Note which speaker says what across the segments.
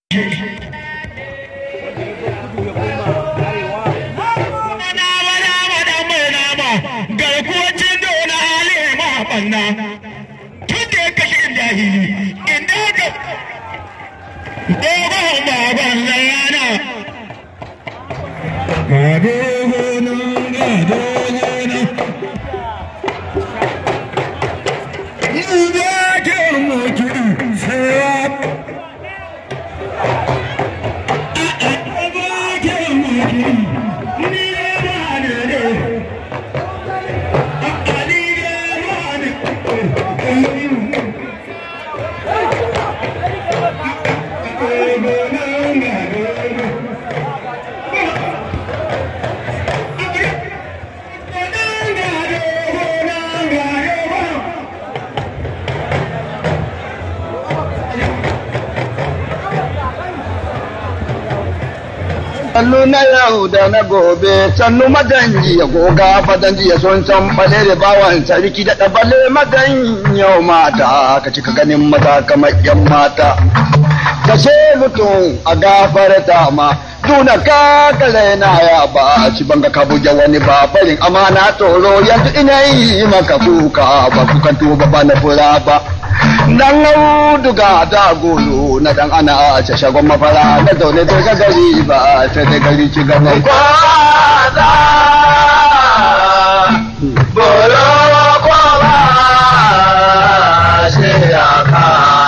Speaker 1: garkuwacin dole hali ma banna tun da ya kashe jahili inda ka dogon baban layana gado gonan gado gonan Ibe ke mutu sai
Speaker 2: sannu na yau da na gobe sannu madanji ya goga fadanji ya son san bale da bawan sarki da ɗabale madan yau mata ka cika ganin mata kamar yan mata ka ce mutum a gafarta ma tuna ka kare na ya ba ci banga ka buge wani ba farin amana tsoro yanzu ina yi maka kuka ba kukan tuba ba na fura ba dan auduga da golo na dan ana a shagon mafara na zaune da ga gari ba sai da gari ci gaban kwaza bolo ko ba shi ya ka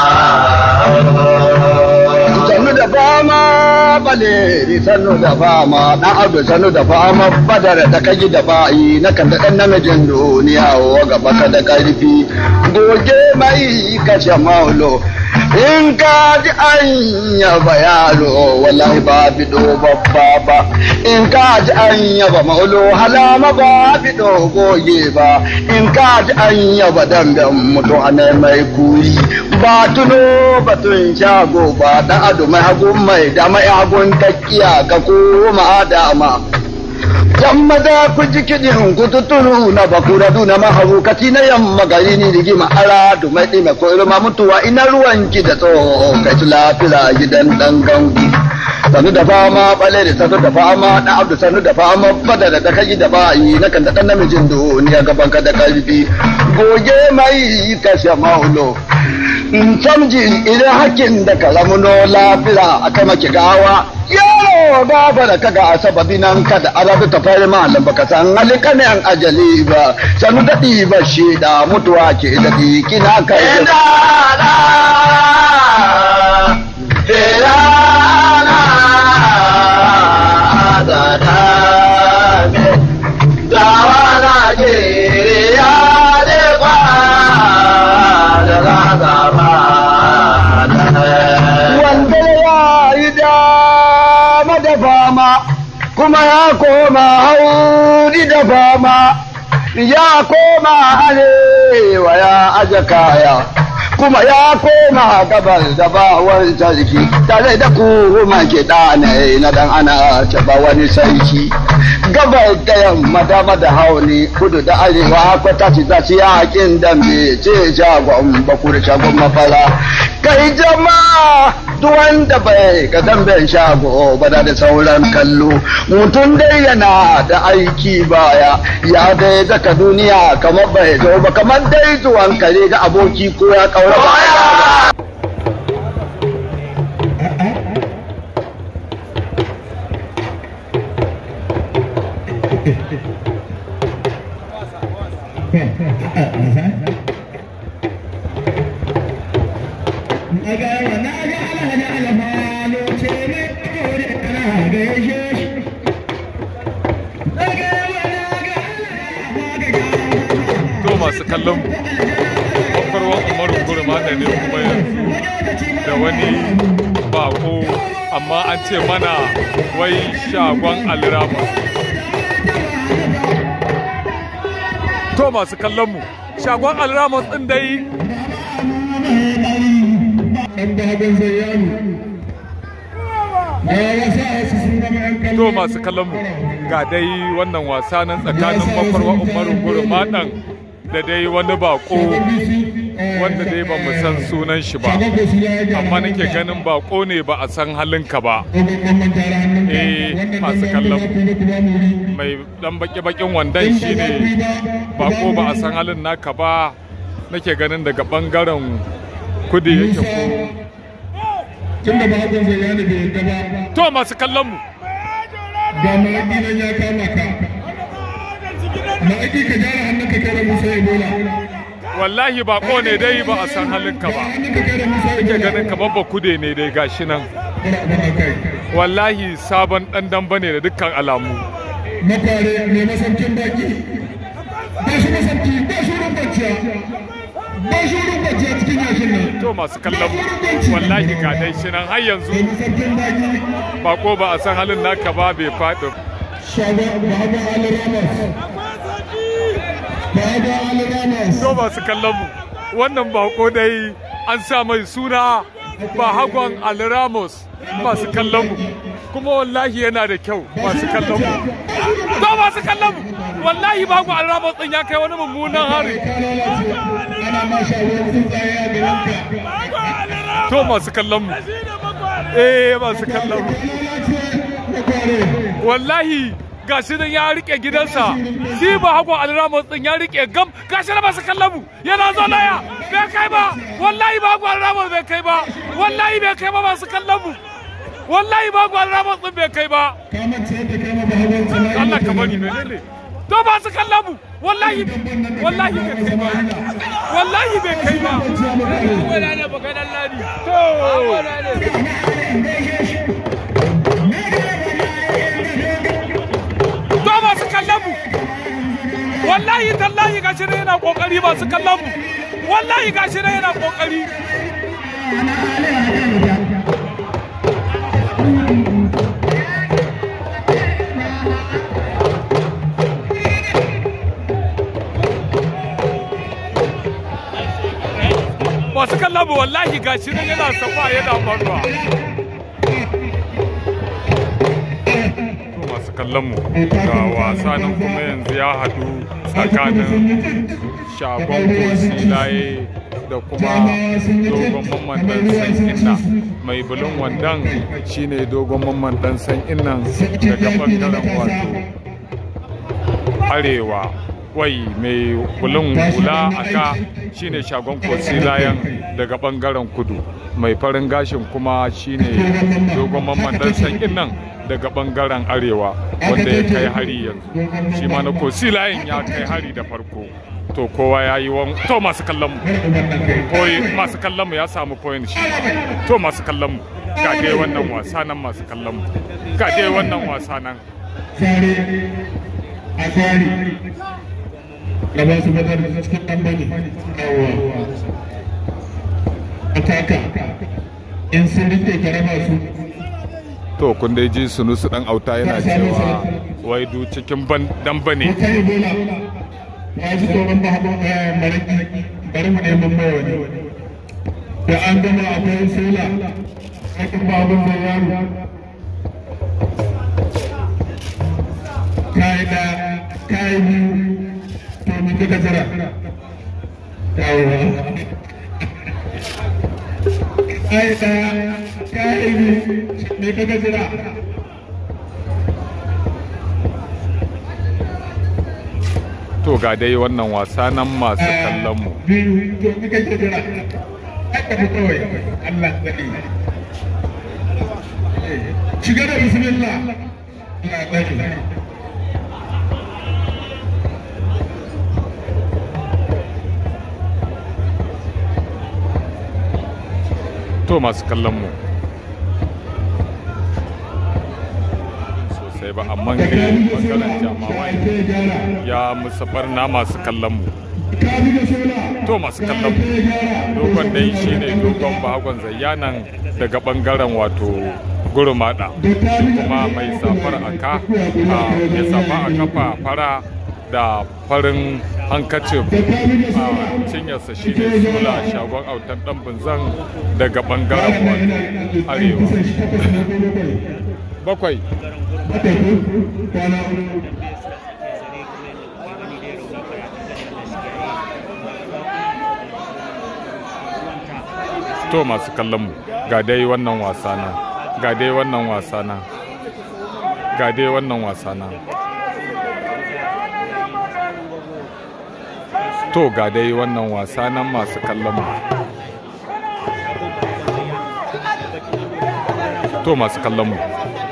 Speaker 2: sannu da fama bale sannu da fama dan abdu sannu da fama badar da kaji da ba'i na kan da dan namijin duniya wa gaba ka da karfi goge mai kashe maulo in ka ji an yaba yaro wallahi ba bido babba ba in ka ji an yaba maulo halama ba bido goge ba in ka ji an yaba dangan mutu ana mai kuri ba tuno batun shago ba dan ado mai hagun mai dama ya hagun takkiya ka koma dama yamma da ku ji kiɗin ku tuturu na bakura duna maharukaci na yamma gari ni rigima ara du mai ɗime ko ilma mutuwa ina ruwan ki da tsoho kai su lafira gidan ɗan gangu sanu da fama bale da sanu da fama na abdu sanu da fama bada da ta kai da bayi na kan da ɗan namijin duniya gaban ka da karfi goge mai kashe maulo in samji idan hakin da kalamuno lafira aka maki gawa yaro gaba da kaga a sababi nan kada arabu ta fari malam baka san halika ne an ajali ba sanu daɗi ba shi da mutuwa ke daɗi kina kai wanda ya yi dama da fama kuma ya koma hauri da fama ya koma arewa ya aje kaya kuma ya koma gabar da bawar sarki tare da kuma ke ɗanai na dan ana taba wani sarki gabar da yamma dama da hauni kudu da arewa kwata ci za su yakin dambe ce shagon bakur shagon mafara kai jama'a duk wanda bai ga damben shago ba da sauran kallo mutum dai yana da aiki baya ya dai zaka duniya kamar bai zo ba kamar dai zuwan kare ga aboki ko ya kaura baya
Speaker 3: to masu kallon mu kwakwalwar umaru gurma da ne kuma yanzu da wani bako amma an ce mana wai shagon alirama to masu kallon mu shagon alirama ɗin dai to masu kallon mu ga dai wannan wasa nan tsakanin makwarwa umaru gurma da dai wani bako wanda dai ba mu san sunan shi ba amma nake ganin bako ne ba a san halinka ba eh masu kallon mai dan baki-bakin wandon shi ne bako ba a san halin naka ba nake ganin daga bangaren kudi yake ko
Speaker 1: tun da bakon zai yana bai yadda ba
Speaker 3: to masu kallon mu
Speaker 1: ga ma'aiki nan ya kama ka ma'aiki ka gyara hannun ka kai da musa ebola
Speaker 3: wallahi bako ne dai ba a san halinka ba
Speaker 1: hannun ka kai da musa
Speaker 3: nake
Speaker 1: ebola
Speaker 3: ganin kamar ba kude ne dai gashi nan
Speaker 1: bara bara kai
Speaker 3: wallahi sabon dan damba ne da dukkan alamu
Speaker 1: makware mai masaukin baki ba shi masauki ba shi wurin kwanciya ba shi wurin kwanciya cikin yashin nan
Speaker 3: to masu kallon mu wallahi ga dai shi nan har yanzu
Speaker 1: mai masaukin baki
Speaker 3: bako ba a san halin naka ba bai faɗi
Speaker 1: shagon bahagon ali ramos bahagon ali ramos
Speaker 3: to masu kallon mu wannan bako dai an sa mai suna ba hagon alramos masu kallon mu kuma wallahi yana da kyau masu kallon mu to masu kallon mu wallahi ba hagon alramos din ya kai wani mummunan hari
Speaker 1: ka lalace ana ma shagon tsuntsaye a garinka
Speaker 3: to masu kallon mu eh masu kallon mu wallahi gashi nan ya rike gidansa shi ba hago alramos din ya rike gam gashi na masu kallon mu yana zo laya bai kai ba wallahi ba hago alramos bai kai ba wallahi bai kai ba masu kallon mu wallahi ba hago alramos din bai kai ba Allah ka bari menene to ba su kallon mu wallahi wallahi bai kai ba wallahi bai kai ba to to masu kallon mu wallahi tallahi gashi ne yana kokari masu kallon mu wallahi gashi ne yana kokari masu kallon mu wallahi gashi ne yana safa yana faruwa to masu kallon mu ga wasa nan kuma yanzu ya haɗu tsakanin shagon kosilaye da kuma dogon mamman dan san inna mai bulun wandan shine dogon mamman dan san innan daga bangaren wato arewa wai mai bulun hula a ka shine shagon kosilayen daga bangaren kudu mai farin gashin kuma shine dogon mamman dan san innan daga bangaren arewa wanda ya kai hari yanzu shi ma na kosilayen ya kai hari da farko to kowa ya yi wan to masu kallon mu koyi masu kallon mu ya samu point shi to masu kallon mu ga dai wannan wasa nan masu kallon mu ga dai wannan wasa nan
Speaker 1: Sare a tsari da ba su badar da cikin ɗan bane yawa a taka in sun rike ka raba su
Speaker 3: to kun dai ji sunusu dan auta yana cewa wai du cikin ban dan bane
Speaker 1: ko kai bola ya ji tsoron ba haɓon mariki bari mu neman mai wani da an gama akwai sola aikin ba abin da yaro kayi da kayi biyu to mun duka jira yawa kayi da kayi biyu me kaga jira
Speaker 3: to ga dai wannan wasa nan masu kallon mu
Speaker 1: biyu to me kake jira aka fi kawai Allah tsari shiga da bismillah Allah tsari
Speaker 3: to masu kallon mu sosai ba amma dai bangaren jamawai ya musu barna masu kallon mu to masu kallon mu dogon dai shine dogon bahagon zayyanan daga bangaren wato gurumada kuma mai safar aka a mai safa a kafa fara da farin hankacin a cinyarsa shi ne sula shagon autan dan bunzan daga bangaren wato arewa bakwai to masu kallon mu ga dai wannan wasa nan ga dai wannan wasa nan ga dai wannan wasa nan to ga dai wannan wasa nan masu kallon mu to masu kallon mu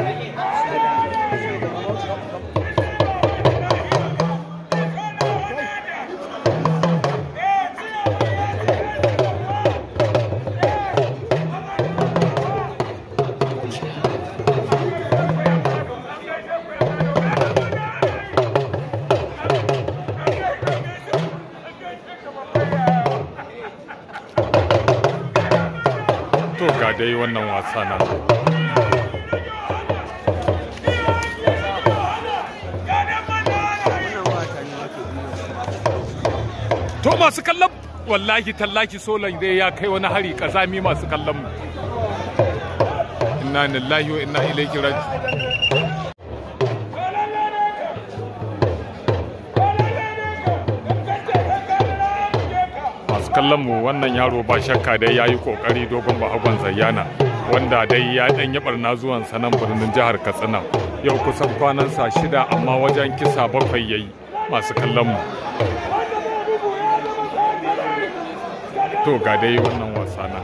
Speaker 3: to ga dai wannan wasa nan to masu kallon wallahi tallahi solan dai ya kai wani hari kazami masu kallon mu inna lillahi wa inna ilaihi raji masu kallon mu wannan yaro ba shakka dai ya yi kokari dogon bahagon zayyana wanda dai ya dan yi barna zuwan sanan birnin jihar katsina yau kusan kwanansa shida amma wajen kisa bakwai yayi masu kallon mu to ga dai wannan wasa na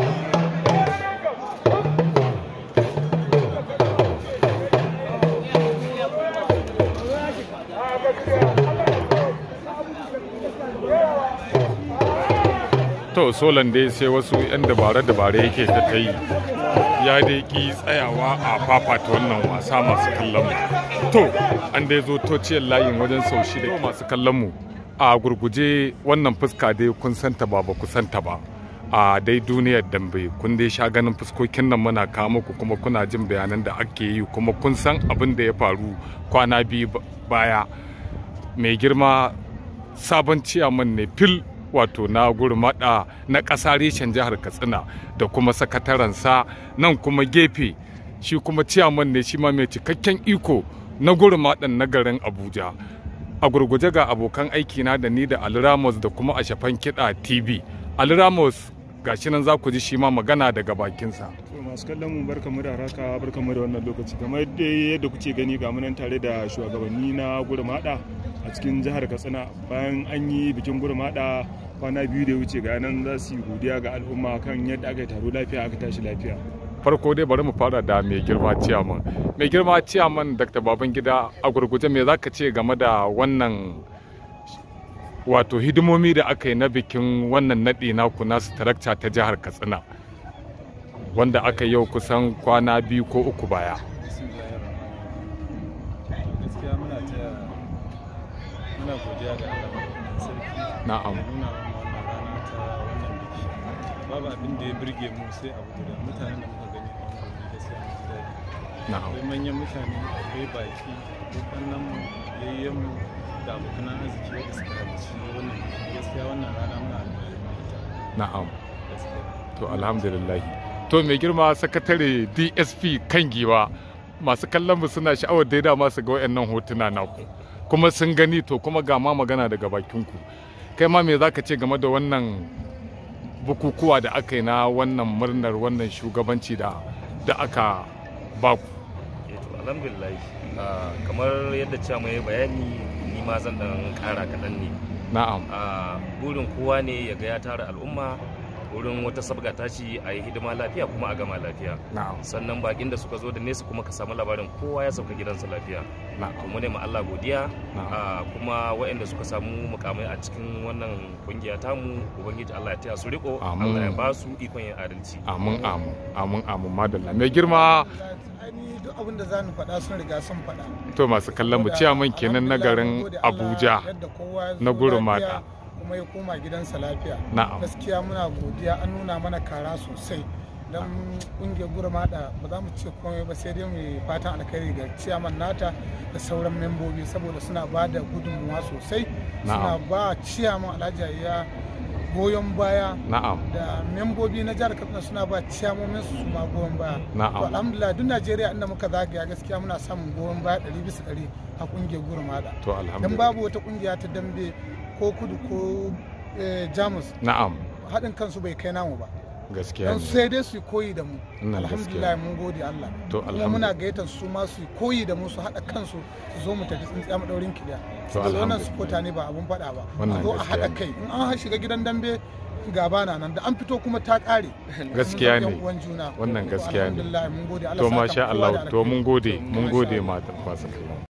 Speaker 3: to solan dai sai wasu 'yan dabare-dabare yake ta ta yi ya dai ki tsayawa a fafata wannan wasa masu kallon mu to an dai zo tociyar layin wajen sau shida masu kallon mu a gurguje wannan fuska dai kun santa ba ba ku santa ba a dai duniyar dambe kun dai sha ganin fuskokin nan muna kawo muku kuma kuna jin bayanan da ake yi kuma kun san abin da ya faru kwana biyu baya mai girma sabon ciyaman ne fil wato na gurmada na ƙasa reshen jihar katsina da kuma sakatarensa nan kuma gefe shi kuma ciyaman ne shi ma mai cikakken iko na gurmadan na garin abuja a gurguje ga abokan aikina da ni da Ali Ramos da kuma a shafan kiɗa TV. Ali Ramos gashi nan za ku ji shi ma magana daga bakinsa.
Speaker 4: To masu kallon mu barka mu da haraka barka mu da wannan lokaci kamar dai yadda kuke gani ga munan tare da shugabanni na gurmada a cikin jihar Katsina bayan an yi bikin gurmada kwana biyu da ya wuce ga nan za su yi godiya ga al'umma kan yadda aka yi taro lafiya aka tashi lafiya.
Speaker 3: Farko dai bari mu fara da mai girma ciyaman. Mai girma ciyaman Dr. Babangida a gurguje me zaka ce game da wannan wato hidimomi da aka yi na bikin wannan naɗi naku nasu tarakta ta jihar Katsina wanda aka yi yau kusan kwana biyu ko uku baya.
Speaker 5: gaskiya muna taya muna godiya ga Allah sarki
Speaker 3: Na'am.
Speaker 5: da nuna mana wannan rana ta wannan biki babu abin da ya burge mu sai abu guda mutanen da muka gani a wannan wuri gaskiya mun ji daɗi
Speaker 3: Na'am.
Speaker 5: akwai manyan mutane akwai baki abokan nan mu yayyen mu da abokan arziki wanda suka halarci wannan biki gaskiya wannan rana muna alfahari da ita
Speaker 3: Na'am.
Speaker 5: gaskiya
Speaker 3: To alhamdulillah. To mai girma sakatare DSP kan giwa masu kallon mu suna sha'awar da dama su ga wayannan hotuna naku. Kuma sun gani to kuma ga ma magana daga bakinku. Kai ma me zaka ce game da wannan bukukuwa da aka yi na wannan murnar wannan shugabanci da da aka baku.
Speaker 6: Eh to alhamdulillah ah, kamar yadda cewa ya bayani ni ma zan dan kara kaɗan ne
Speaker 3: Na'am.
Speaker 6: a burin kowa ne ya ga ya tara al'umma wurin wata sabga tashi a yi hidima lafiya kuma a gama lafiya
Speaker 3: Na'am.
Speaker 6: sannan bakin da suka zo da nesa kuma ka samu labarin kowa ya sauka gidansa lafiya to
Speaker 3: Na'am.
Speaker 6: mu ne ma Allah godiya
Speaker 3: Na'am.
Speaker 6: ah, kuma waɗanda suka samu mukamai a cikin wannan kungiya tamu ubangiji Allah ya taya su riko
Speaker 3: Amin.
Speaker 6: Allah ya ba su ikon yin adalci
Speaker 3: Amin amin amin amin madalla. Mai girma
Speaker 7: Ani duk abin da za ni faɗa sun riga sun faɗa.
Speaker 3: to masu kallon mu ciyaman kenan na garin Abuja. na Gurumada.
Speaker 7: kuma ya koma gidansa lafiya.
Speaker 3: Na'am.
Speaker 7: Gaskiya muna godiya an nuna mana kara sosai. Don ƙungiyar gurmada ba za mu ce komai ba sai dai mu yi fatan alkhairi ga ciyaman nata da sauran membobi saboda suna ba da gudunmuwa sosai. Suna
Speaker 3: Na'am.
Speaker 7: ba ciyaman alhaji ya goyon baya
Speaker 3: Na'am.
Speaker 7: da membobi na jihar katsina suna ba ciyamomin su su ma goyon baya
Speaker 3: Na'am.
Speaker 7: to alhamdulillah duk najeriya inda muka zagaya gaskiya muna samun goyon baya ɗari bisa ɗari a ƙungiyar gurmada
Speaker 3: To
Speaker 7: dan
Speaker 3: alhamdulillah.
Speaker 7: babu wata ƙungiya ta dambe ko kudu ko eh, jamus
Speaker 3: Na'am.
Speaker 7: haɗin kansu bai kai namu ba
Speaker 3: gaskiya
Speaker 7: don
Speaker 3: ne
Speaker 7: sai dai su yi koyi da mu
Speaker 3: Wannan
Speaker 7: alhamdulillah
Speaker 3: gaskiya.
Speaker 7: mun gode Allah
Speaker 3: To,
Speaker 7: kuma
Speaker 3: alhamdu-
Speaker 7: muna gayyatar su ma su yi koyi da mu su haɗa kansu su zo mu tafi tsintsiya madaurin kiliya
Speaker 3: To,
Speaker 7: saboda wannan
Speaker 3: alhamdu-
Speaker 7: supporter ne ba abun faɗa ba
Speaker 3: Wannan
Speaker 7: a zo a
Speaker 3: gaskiya
Speaker 7: haɗa
Speaker 3: ne.
Speaker 7: kai in an shiga gidan dambe gaba na nan da an fito kuma ta ƙare
Speaker 3: Gaskiya
Speaker 7: Mun zama
Speaker 3: ne.
Speaker 7: yan uwan juna
Speaker 3: wannan
Speaker 7: To,
Speaker 3: gaskiya ne
Speaker 7: alhamdulillah mun gode Allah
Speaker 3: to
Speaker 7: saka
Speaker 3: masha
Speaker 7: kowa da
Speaker 3: Allah to
Speaker 7: alkhairi.
Speaker 3: mun gode mun
Speaker 7: Masha
Speaker 3: gode
Speaker 7: Allah.
Speaker 3: matan masu kallon